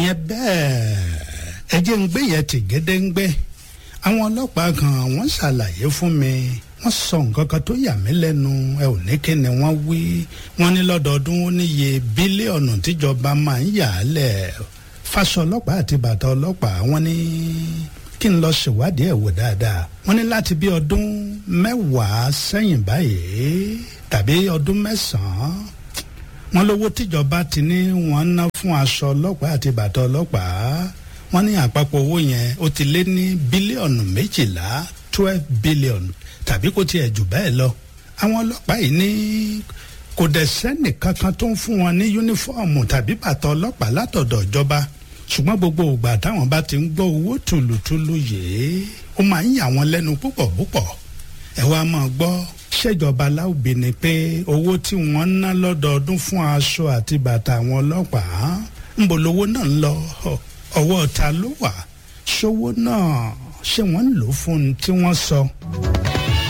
ìyẹn bẹ́ẹ̀ ẹ jẹ́ ń gbé yẹn tì gédéǹgbé àwọn ọlọ́pàá kan wọ́n ṣàlàyé fún mi wọ́n sọ nǹkan kan tó yà mí lẹ́nu ẹ ò ní kí ni wọ́n wí wọ́n ní lọ́dọọdún ó níye bílíọ̀nù tíjọba máa ń yà á lẹ̀ fáṣọ ọlọ́pàá àti bàtà ọlọ́pàá wọ́n ní kí n lọ ṣèwádìí ẹ̀ wò dáadáa wọ́n ní láti bí ọdún mẹ́wàá sẹ́yìn báyìí tàbí ọdún mẹ́sàn-án wọ́n lówó tíjọba ti ní wọ́n ná fún aṣọ ọlọ́pàá àti bàtà ọlọ́pàá wọ́n ní àpapọ̀ owó yẹn ó ti lé ní bílíọ̀nù méjìlá twelve billion tàbí kó tiẹ̀ jù bẹ́ẹ̀ lọ àwọn ọlọ́pàá yìí ní kò dẹ̀ sẹ́nì kankan tó ń fún wọn ní yúnífọ́ọ̀mù tàbí bàtà ọlọ́pàá látọ̀dọ̀ ìjọba ṣùgbọ́n gbogbo ìgbà táwọn bá ti ń gbọ́ owó tùlùtùlù yìí ó máa ń yà wọ́n lẹ́nu púpọ̀ púpọ̀ ẹ wá máa gbọ́ ṣèjọba láòbí ni pé owó tí wọ́n ń ná lọ́dọọdún fún aṣọ àti bàtà àwọn ọlọ́pàá ń bò lówó náà ń lọ ọwọ́ ta ló wà ṣówó náà ṣé wọ́n ń lò fún un tí wọ́n sọ.